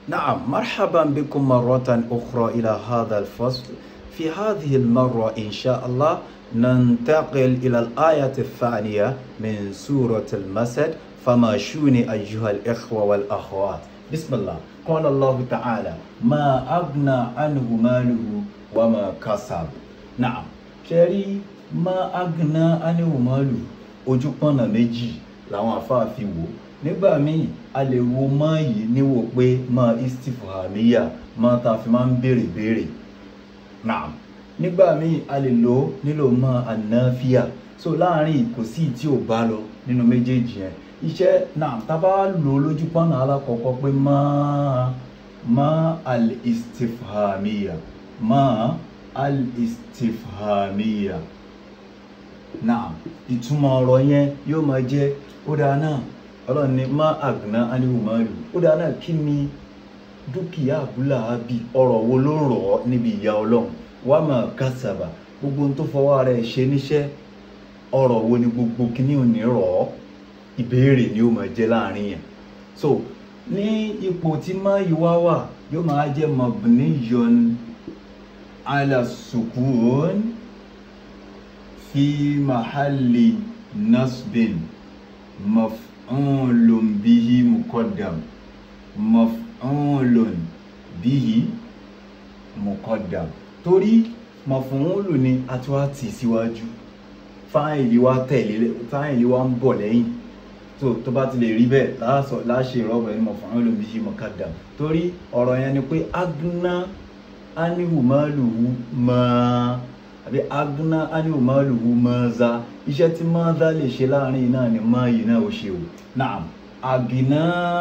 نعم مرحبا بكم مرة أخرى إلى هذا الفصل في هذه المرة إن شاء الله ننتقل إلى الآية الثانية من سورة المسد فما شوني أيها الإخوة والأخوات بسم الله قال الله تعالى ما أغنى عنه ماله وما كسب نعم شري ما أغنى عنه ماله ojú pọ́nà méjì làwọn afáàfin wò nígbà míì a lè wo mọ́ yìí níwò pé mọ́ istifhamiya mọ́ tá a fi máa ń béèrè béèrè naam nígbà míì a lè lò ó nílò mọ́ ànáfíà so láàrin kò sí tí ò bá lọ nínú méjèèjì yẹn iṣẹ́ naam tá a bá lò ó lójú pọ́nà alákọ̀ọ́kọ́ pé mọ́ mọ́ al istifhamiya mọ́ al istifhamiya naam ìtumọ̀ ọ̀rọ̀ yẹn yóò máa jẹ́ ó dáa náà ọlọ́run ní má àgùnà ánìhùnmáàlù ó dáa náà kí ni dúkìá àbúlà ábì ọ̀rọ̀ wo ló rọ̀ ọ́ níbi ìyá ọlọ́run wá máa kásàbà gbogbo ohun tó fọwọ́ rẹ̀ ṣe níṣẹ́ ọ̀rọ̀ wo ni gbogbo kíní ò ní rọ̀ ọ́ ìbéèrè ni ó máa jẹ́ láàrin yẹn so ní ipò tí máyì wá wà yóò máa jẹ́ mabniyun ala sukun fi mahalli nasbin maf'ulun bihi muqaddam maf'ulun bihi muqaddam torí maf'ulun ni a tún wá tì síwájú fáìlì wa tẹ̀lé fáìlì wa ń bọ̀ lẹ́yìn tó tó bá ti lè rí bẹ́ẹ̀ láàṣọ láṣẹ ìrọ́bọ̀ ẹni maf'ulun bihi muqaddam torí ọ̀rọ̀ yẹn ni pé agná anihu maluhu máa àbí agná anihu maluhu maza iṣẹ́ tí maza lè ṣe láàrin náà ni máa yìí náà ó ṣe o naam àgìná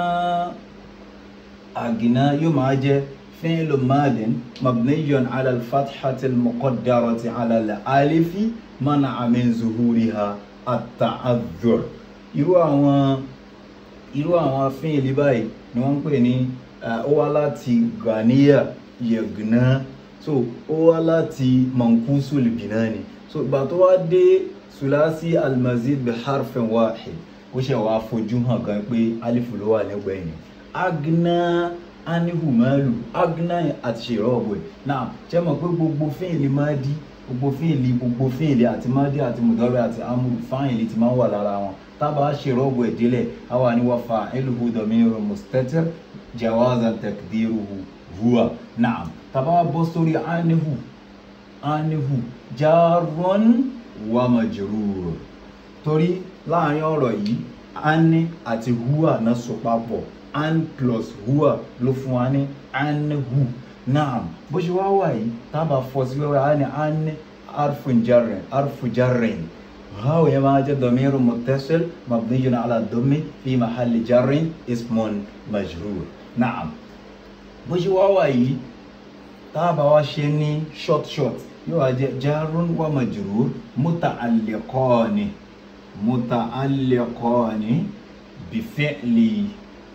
àgìná yóò máa jẹ́ fi'lu madin mabniyun ala al-fathati al-muqaddarati ala al-alifi mana'a min zuhuriha at-ta'adhur irú àwọn irú àwọn fi'li báyìí ni wọ́n ń pè ní ó wá láti ghaniya yagna so ó wá láti mankusul binani so ìgbà tó wá dé sulasi almazid bi harfin wahid ó ṣe wá fojú hàn gan pé alifu ló wà lẹ́gbẹ̀ẹ́ yẹn agna anihu malu agna àti ṣèrọ ọ̀bọ̀ ẹ̀ náà ṣe mọ̀ pé gbogbo fíìlì máa di gbogbo fíìlì gbogbo fíìlì àti madi àti mudari àti amúlù fáìlì ti máa ń wà lára wọn tábà ṣèrọ ọ̀bọ̀ ẹ̀ délẹ̀ àwa ni wọ́n fa eluhu domiru mustatir jawazan takdiruhu huwa naam tàbá bọ́ sórí anihu anihu jarun wa majrur torí láàrin ọ̀rọ̀ yìí ani àti huwa náà so papọ̀ an plus huwa ló fún wa ní anihu naam bó ṣe wá wà yìí tábà fọ́ sí wẹ́wẹ́ ani ani arfun jarrin arfu jarrin هاو يما جاء ضمير متصل مبني على الضم في محل جر اسم مجرور نعم bó ṣe wá wà yìí táàbà wá ṣe ní short short yóò wá jẹ jarun wa majrur muta'alliqani muta'alliqani bifi'li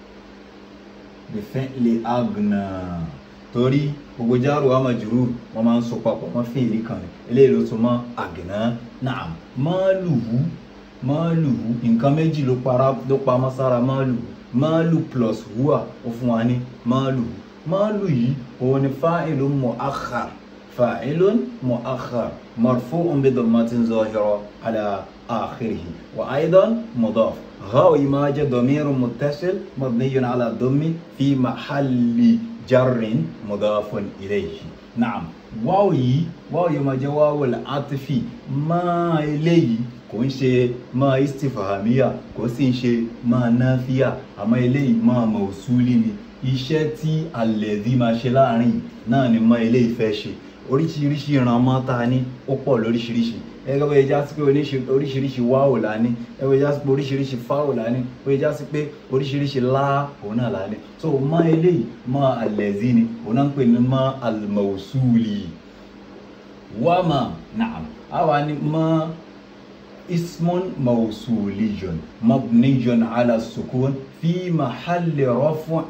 bifi'li agna torí gbogbo jaru wa majrur wọn máa ń so papọ̀ wọn fi'li kan ní eléyìí ló tún mọ́ agna na'am maluhu maluhu nǹkan méjì ló pamọ́ sára maluhu malu plus huwa ó fún wa ní maluhu مالو يي هو فاعل مؤخر فاعل مؤخر مرفوع بضمة ظاهرة على آخره وأيضا مضاف غاو ما جاء ضمير متصل مبني على الضم في محل جر مضاف إليه نعم واو يي واو يما جاء واو العطف ما إليه kò ń ṣe máa istifahamiya kò sì ń ṣe máa náfíà àmọ́ eléyìí máa mọ̀ọ́súlì ni iṣẹ́ tí àlẹ́dí máa ṣe láàrin náà ni mọ́ ilé ìfẹ́ ṣe oríṣiríṣi ìran mọ́ ta ní ó pọ̀ lóríṣiríṣi ẹgbẹ́ bóyá já sí pé oríṣiríṣi wáwò la ní ẹgbẹ́ já sí pé oríṣiríṣi fáwò la ní bóyá já sí pé oríṣiríṣi lá òun náà la ní so mọ́ eléyìí mọ́ àlẹ́dí ni òun náà ń pè ní mọ́ àlùmọ̀ọ́sùlì wàmà naam àwa ni mọ́ اسم موصولي مبني على السكون في محل رفع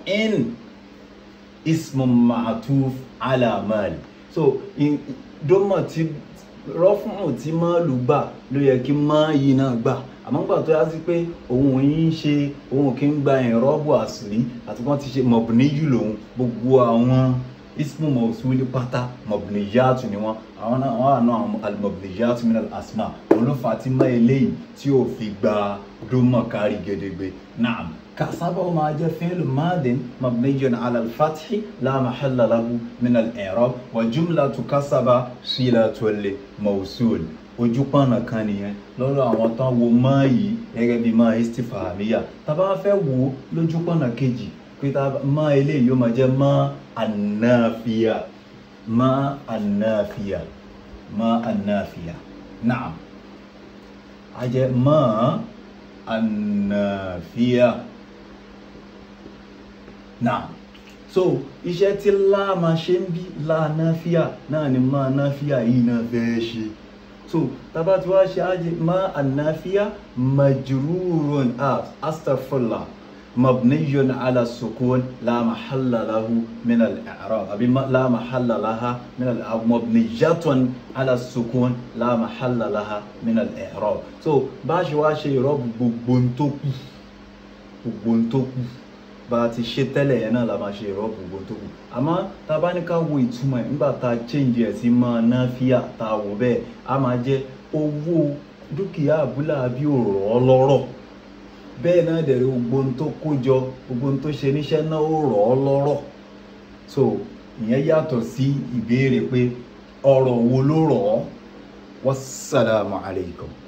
اسم معطوف على مال so dọ́mọ̀ tí rọ́fùn tí máàlù gbà ló yẹ kí máa yìí náà gbà àmọ́ gbà tó yá sí pé òun yìí ń ṣe òun kì í gba ìrọ́bù àṣírí àti wọ́n ti ṣe mọ̀bìníyù lòun gbogbo àwọn ismu mọ̀sùlì pátá mọ̀bìníyàtù ni wọ́n àwọn náà wọ́n àná àwọn alimọ̀bìníyàtù min al-asma òun ló fà á tí mọ́ eléyìí tí ò fi gba dómọ̀ kárí gẹ́dẹ́gbẹ́ náà كسبه ما جاء فعل ماض مبني على الفتح لا محل له من الإعراب وجملة كسب صلة الموصول ojúpọ̀nà kan nìyẹn lọ́rọ̀ àwọn tán wo máa yìí gẹ́gẹ́ bí máa istifahamiya tá bá fẹ́ wo lójúpọ̀nà kejì pé máa eléyìí yóò máa jẹ́ máa ànáfíà máa ànáfíà máa ànáfíà naam a jẹ́ máa ànáfíà náà so iṣẹ́ tí láàmà ṣe ń bí láàánáfíà náà ni máa náfíà yìí náà fẹ́ ṣe so tàbá tí wá ṣe ájì máa ànáfíà majrurun astaghfirullah mabniyun ala sukun la mahalla lahu min al-i'rab àbí la mahalla laha min al-i'rab mabniyatun ala sukun la mahalla laha min al-i'rab so bá ṣe wá ṣe ìrọ́bù gbogbo tó kù gbogbo tó kù bá a ti ṣe tẹ́lẹ̀ yẹn náà la máa ṣe ìrọ́bù gbogbo tó kù àmọ́ tá a bá ní ká wo ìtumọ̀ ẹ̀ nígbà tá a change ẹ̀ sí máa ná fíà tá a wò bẹ́ẹ̀ a máa jẹ́ owó dúkìá àbúlà bí òrò ọlọ́rọ̀ bẹ́ẹ̀ náà dẹ̀ rí gbogbo tó kó jọ gbogbo tó ṣe níṣẹ́ náà ó rọ̀ ọ́ lọ́rọ̀ so ìyẹn yàtọ̀ sí ìbéèrè pé ọ̀rọ̀ wo ló rọ̀ ọ́ wassalamu alaikum.